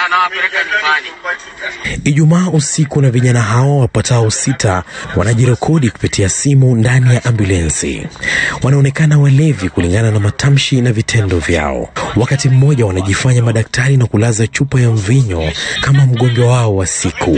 wanawapeleka nyumbani. Ijumaa usiku na vijana hao wapatao sita wanajirekodi kupitia simu ndani ya ambulensi. Wanaonekana walevi kulingana na matamshi na vitendo vyao. Wakati mmoja wanajifanya madaktari na kulaza chupa ya mvinyo kama mgonjwa wao wa siku,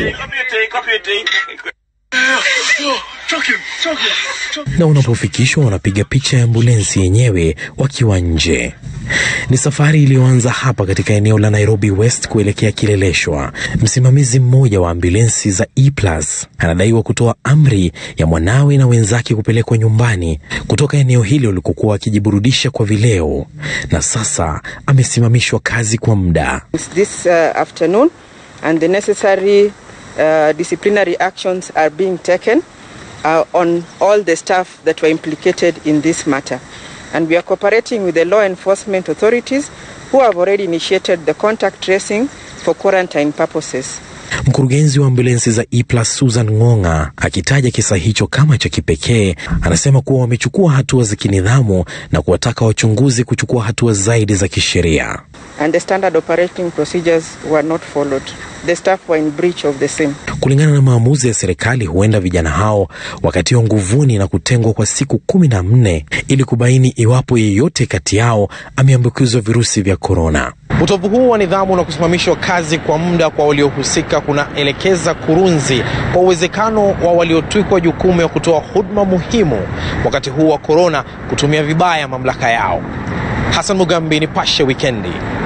na unapofikishwa wanapiga picha ya ambulensi yenyewe wakiwa nje. Ni safari iliyoanza hapa katika eneo la Nairobi West kuelekea Kileleshwa. Msimamizi mmoja wa ambulensi za E-Plus anadaiwa kutoa amri ya mwanawe na wenzake kupelekwa nyumbani kutoka eneo hilo walikokuwa wakijiburudisha kwa vileo, na sasa amesimamishwa kazi kwa muda. this uh, afternoon and the necessary uh, disciplinary actions are being taken uh, on all the staff that were implicated in this matter. And we are cooperating with the law enforcement authorities who have already initiated the contact tracing for quarantine purposes. Mkurugenzi wa ambulensi za E-Plus Susan Ng'ong'a akitaja kisa hicho kama cha kipekee, anasema kuwa wamechukua hatua za kinidhamu na kuwataka wachunguzi kuchukua hatua zaidi za kisheria. And the standard operating procedures were not followed. The staff were in breach of the same. Kulingana na maamuzi ya serikali, huenda vijana hao wakatiwa nguvuni na kutengwa kwa siku kumi na nne ili kubaini iwapo yeyote kati yao ameambukizwa virusi vya korona. Utovu huu wa nidhamu na kusimamishwa kazi kwa muda kwa waliohusika kunaelekeza kurunzi kwa uwezekano wa waliotwikwa jukumu ya kutoa huduma muhimu wakati huu wa korona kutumia vibaya mamlaka yao. Hassan Mugambi, Nipashe Wikendi.